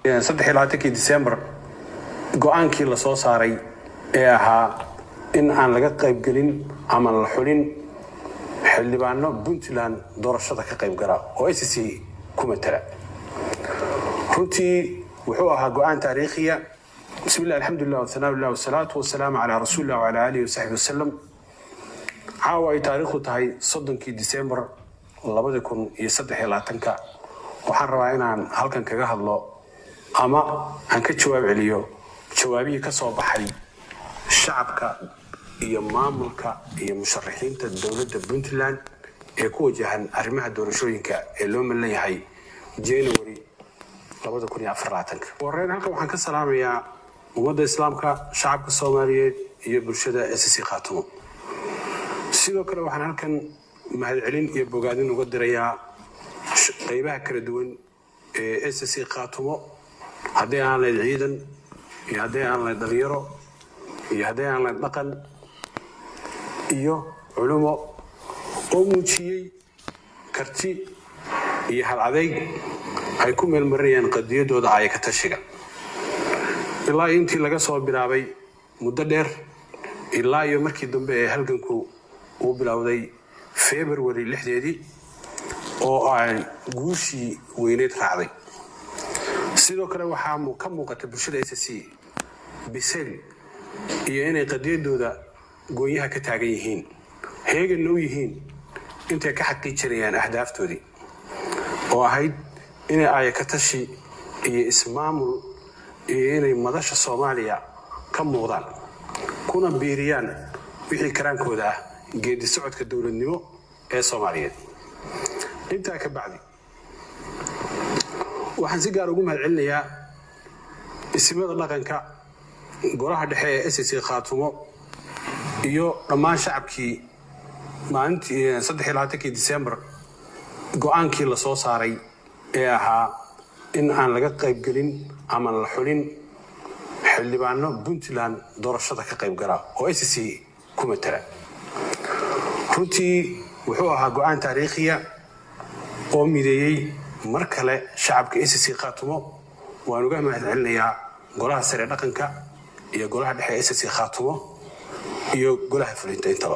saddexiylabaatankii disembar go-aankii la soo saaray ee ahaa in aan laga qaybgelin ama la xulin xildhibaano puntland doorashada ka qaybgala oo sc ku matala runtii wuxuu ahaa go-aan taariikhiya bismi illah alxamdulilah wasanaaullah wasalaatu wasalaamu calaa rasuulillah wacalaa aalihi wasaxbi wasalam caawa ay taariikhdu tahay soddonkii disembar labadi kun iyo saddex iyo labaatanka waxaan rabaa inaan halkan kaga hadlo ama aan ka jawaab celiyo jawaabihii ka soo baxay shacabka iyo maamulka iyo musharaxiinta dowladda puntland ee ku wajahan arrimaha doorashooyinka ee loo malan yahay january horeyn halkan waxaan ka salaamayaa ummadda islaamka shacabka soomaaliyeed iyo bulshada sc khaatumo sidoo kale waxaan halkan mahadcelin iyo bogaadin uga dirayaa qeybaha kala duwan ee sc khaatumo haddii aan layd ciidan iyo haddii aan layd dhalinyaro iyo haddii aan layd dhaqan iyo culumo oo muujiyey karti iyo hal adeyg ay ku meelmarinayaan qadiyadooda aayaka tashiga ilaa iyo intii laga soo bilaabay muddo dheer ilaa iyo markii dambe ee halganku uu bilowday february lixdeedii oo ay guushii weyneyd raacday sidoo kale waxaa ka muuqata bulshada sc bisel iyo inay qadiyadooda goonyaha ka taagan yihiin heeganna u yihiin intay ka xaqiijinayaan ahdaaftoodii oo ahayd inay aayakatashi iyo ismaamul iyo inay madasha soomaaliya ka muuqdaan kuna biiriyaan wixii karaankooda ah geedi socodka dowladnimo ee soomaaliyeed intaa ka bacdi waxaan si gaar ugu mahadcelinayaa isimada dhaqanka golaha dhexe ee sc khaatumo iyo dhammaan shacabkii maalintii saddexiylabaatankii disembar go-aankii la soo saaray ee ahaa in aan laga qaybgelin ama la xulin xildhibaano puntland doorashada ka qaybgala oo sc ku matala runtii wuxuu ahaa go-aan taariikhiya oo mideeyey mar kale shacabka sc khaatumo waan uga mahadcelinayaa golaha sare dhaqanka iyo golaha dhexe sc khaatumo iyo golaha fulinta intaba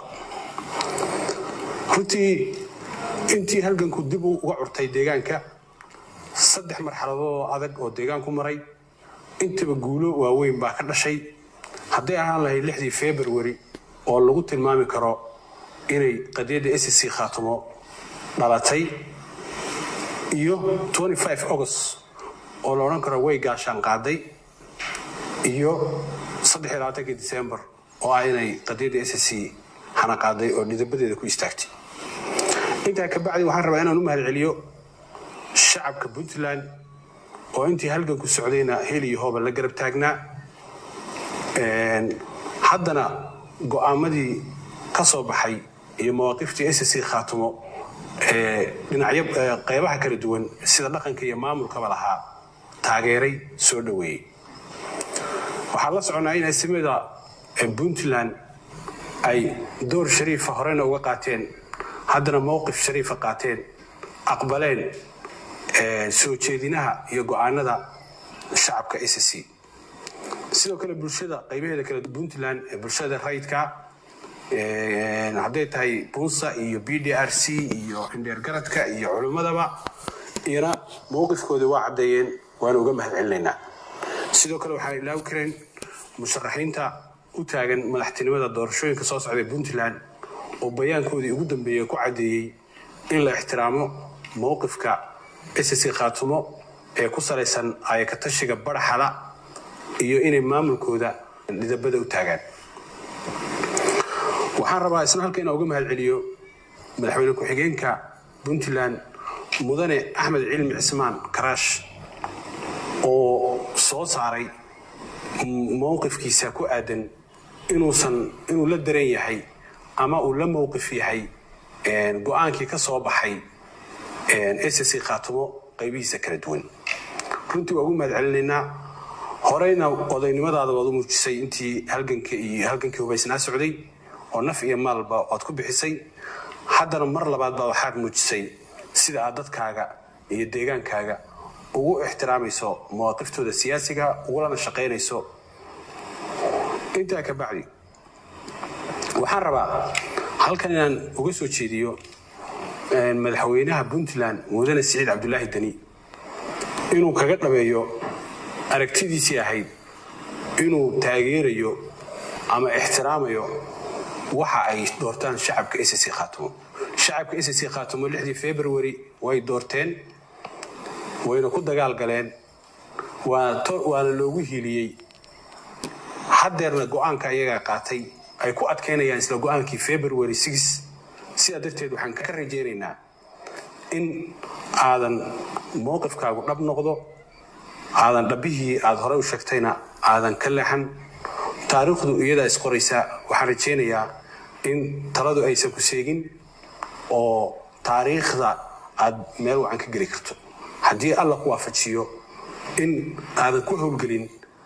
runtii intii halganku dib uga curtay deegaanka saddex marxaladood oo adag oo deegaanku maray intaba guulo waaweyn baa ka dhashay hadday ahaan lahayd lixdii february oo lagu tilmaami karo inay qadiyadda sc khaatumo dhalatay iyo august oo la odhan karo way gaashaan qaaday iyo saddexiylabaatankii december oo ah inay qadiyadda sc hana qaaday oo dhidabadeeda ku istaagtay intaa ka bacdi waxaan rabaa inaan u mahadceliyo shacabka puntland oo intii halganku socdayna hel iyo hooba la garab taagnaa haddana go-aamadii ka soo baxay iyo mawaaqiftii sc khaatumo dhinacyo qeybaha kala duwan sida dhaqanka iyo maamulkaba lahaa taageeray soo dhoweeyey waxaan la soconaa in asimada puntland ay door shariifa horena uga qaateen haddana mowqif shariifa qaateen aqbaleen soo jeedinaha iyo go-aanada shacabka sc sidoo kale bulshada qaybaheeda kale puntland bulshada rayidka hadday tahay bunsa iyo b d r c iyo indheer garadka iyo culimmadaba iyana mowqifkooda waa caddeeyeen waana uga mahadcelinaynaa sidoo kale waxaan ilaawi kareen musharaxiinta u taagan madaxtinimada doorashooyinka soo socday puntland oo bayaankoodii ugu dambeeyey ku caddeeyey in la ixtiraamo mowqifka sc khaatumo ee ku salaysan ayakatashiga baraxala iyo inay maamulkooda dhidabada u taagaan waxaan rabaa isna halka inaan uga mahadceliyo madaxweyne ku-xigeenka puntland mudane axmed cilmi cismaan karaash oo soo saaray mowqifkiisa ku aadan inuusan inuu la daran yahay ama uu la mowqif yahay go-aankii ka soo baxay sc khaatumo qaybihiisa kala duwan runtii waa ugu mahadcelinaynaa horeyna odaynimadaada waad u muujisay intii halganka iyo halgankii hubaysnaa socday oo naf iyo maalba waad ku bixisay haddana mar labaad baa waxaad muujisay sida aad dadkaaga iyo deegaankaaga ugu ixtiraamayso mawaqiftooda siyaasiga ugulana shaqaynayso intaa ka bacdi waxaan rabaa halkan inaan uga soo jeediyo madaxweynaha puntland mudane siciid cabdulaahi deni inuu kaga dhameeyo aragtidiisii ahayd inuu taageerayo ama ixtiraamayo waxa ay doortaan shacabka sc khaatumo shacabka sc khaatumo lixdii february way doorteen wayna ku dagaal galeen waana loogu hiiliyey haddeerna go-aanka ayagaa qaatay ay ku adkaynayaan isla go-aankii february sidaa darteed waxaan ka rajaynaynaa in aadan mowqifkaagu dhab noqdo aadan dhabbihii aada horey u sheegtayna aadan ka leexan taariikhdu iyadaa isqoraysa waxaan rajaynayaa in taladu aysan ku seegin oo taariikhda aad meel wacan ka geli karto haddii alla ku waafajiyo in aadan ku howlgelin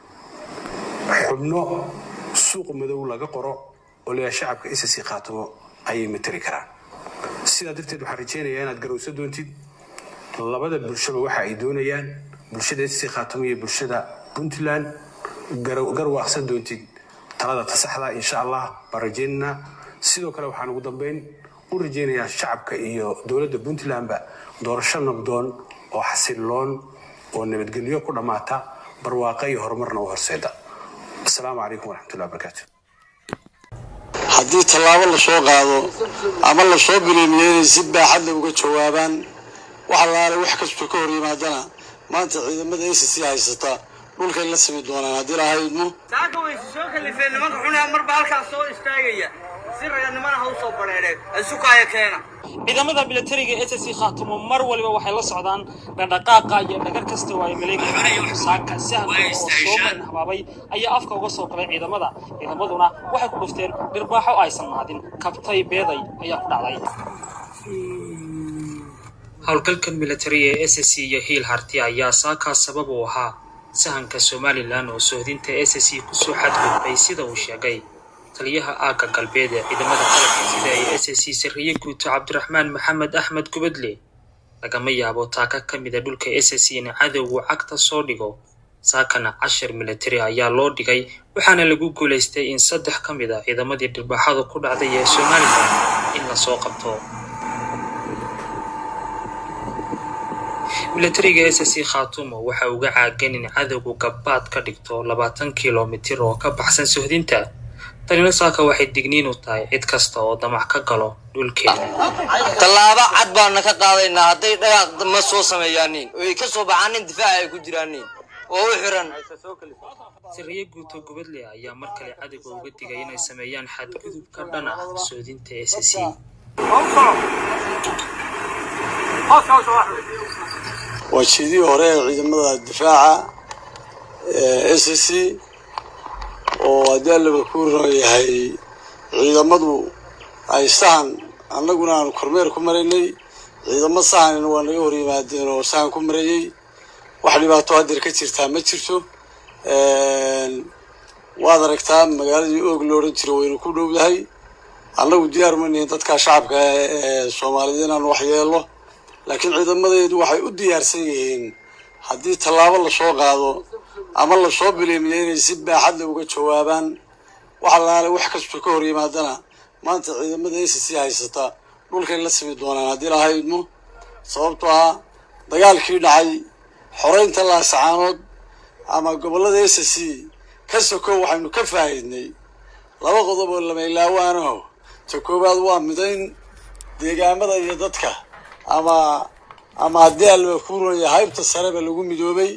xubno suuq madow laga qoro oo leeyahay shacabka sc khaatumo ayay matari karaan sidaa darteed waxaan rajaynayaa inaad garowsa doontid labada bulshaba waxa ay doonayaan bulshada sc khaatumo iyo bulshada puntland garwaaqsan doontid talada tasaxda insha allah baan rajaynaynaa sidoo kale waxaan ugu dambeyn u rajaynayaa shacabka iyo dowladda puntlandba doorasho nabdoon oo xasiloon oo nabadgelyo ku dhammaata barwaaqa iyo horumarna u horseeda asalaamu calaykum waraxmatullahi wabarakaatu haddii tallaabo lasoo qaado ama lasoo bileemiyo inay si baaxadle uga jawaabaan wax allaale wax kastoo ka hor yimaadana maanta ciidamada acc haysata dhulkay la simi doonaan haddii lahaydmo saaka wayse soo kalifeen nimanka xunaa marba halkaas soo istaagaya si raganimana ha u soo badheedheen isukaaya keena ciidamada militariga s c khaatumo mar waliba waxay la socdaan dhaqdhaqaaqa iyo dhagar kasta oo ay maleegayaan saaka sahanka oo soo marin habaabay ayaa afka uga soo galay ciidamada ciidamaduna waxay ku dhufteen dhirbaaxo aysan mahadin kabtay beeday ayaa ku dhacday howlgalkan militariga ee s c iyo hiil harti ayaa saakaa sabab u ahaa sahanka somalilan oo sohdinta s c kusoo xadgudbay sida uu sheegay taliyaha aagga galbeed ee ciidamada qalabka sida ay s c sarriye guuto cabdiraxmaan maxamed axmed gubadle lagama yaabo taaka ka mida dhulka s c in cadowgu cagta soo dhigo saakana cashar militari ayaa loo dhigay waxaana lagu guulaystay in saddex ka mid a ciidamadii dhirbaaxadu ku dhacday ee somalilan in lasoo qabto militariga s c khaatumo waxa uga caagan in cadowgu gabbaad ka dhigto labaatan kilomitir oo ka baxsan sohdinta tanina saaka waxay digniin u tahay cid kasta oo damac ka galo dhulkeeda tallaabo cad baana ka qaadaynaa hadday dhagaaq ma soo sameeyaanin oo ay ka soo baxaanin difaaca ay ku jiraanin oo u xiran sariye guuto gubadle ayaa mar kale cadowga uga digay inay sameeyaan xadgudub ka dhan ah soodinta s c waa jeedihii hore ee ciidamada difaaca ee s c oo haddii allaba ku yahay ciidamadu ay sahan annaguna aanu kormeer ku maraynay ciidamo sahanina waa naga hor yimaadeen oo sahan ku marayey wax dhibaato haddeer ka jirtaa ma jirto waad aragtaa magaaladii oog lo odhan jiro waynu ku dhowdahay annagu diyaar ma nihin dadka shacabka ee soomaaliyed inaanu wax yeelno laakiin ciidamadeedu waxay u diyaarsan yihiin haddii tallaabo lasoo qaado ama lasoo bileemiyo inay si baaxadle uga jawaabaan wax allaale wax kastoo ka hor yimaadana maanta ciidamada a c c haysata dhulkay la simi doonaan haddii lahaydmo sababtoo ah dagaalkii dhacay xoreynta laasacaanood ama gobollada a c c ka sokow waxaynu ka faa'iidnay laba qodob oo lamaylaawanaho ta koowaad waa midayn deegaamada iyo dadka ama ama haddii allaba kuu runaya haybta sareba lagu midoobay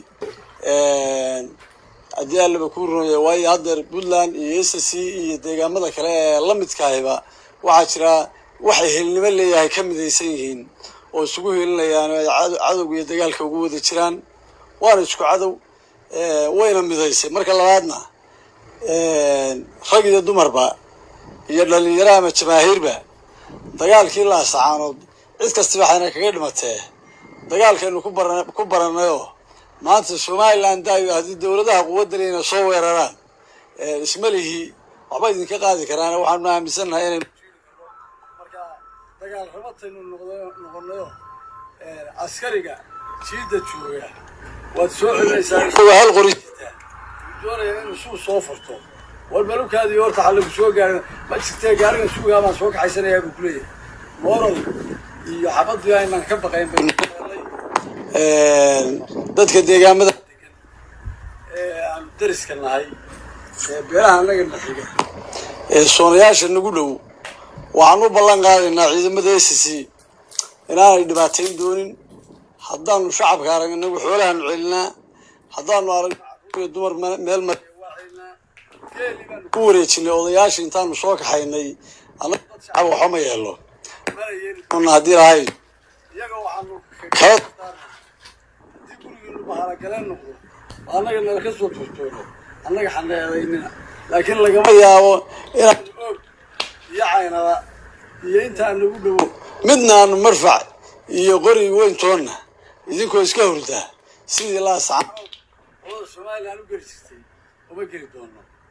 haddii allaba kuu runaya waayo haddeer puntland iyo s c iyo deegaamada kale ee la midkahayba waxaa jira waxay helnimo leeyahay ka midaysan yihiin oo isugu helinayaan oo ay cadowga iyo dagaalka ugu wada jiraan waana isku cadow wayna midaysay marka labaadna rag iyo dumarba iyo dhalinyaro ama jamaahiirba dagaalkii laasacaanood cid kasta waxayna kaga dhimatee dagaalkaynu ku bara ku baranayoo maanta somalilan daayo haddii dowladaha quwadda leyna soo weeraraan isma lihi waxba idinka qaadi karaan waxaanu aaminsannahay inay marka dagaal rabataynu noqonayo askariga jiidda jooga waad soo celinaysaa hal qori doonaya inuu suu soo furto war malukaadii horta xallagu soo gaarin ma jirtee gaarigan suugaa baan soo kaxaysanayaa buu kuleeyahay moorad iyo xabadii aynaan ka baqayn bay dadka deegaamada ee aanu dariska nahay ee beeraha annaga na xiga ee soonayaasha nagu dhow waxaan u ballan qaadaynaa ciidamada s c inaanay dhibaatayn doonin haddaanu shacabka aragna nagu xoolahaanu celinaa haddaanu aragno iyo dumar meel mar ku wareejinay odayaasha intaanu soo kaxaynay annaga dad shacab waxba ma yeelo mana haddii lahayn iyaga waxaanu kala haddii gurigiinu bahalagaleen noqdo annaga nala ka soo turtoono annaga xaneedaynina laakiin lagama yaabo inaan og iyo caynada iyo intaan nagu dhowo midna aanu marfac iyo qori weyntoonna idinkoo iska hurdaa sidii laasaca olada somalilan u geli jirtay uma geli doono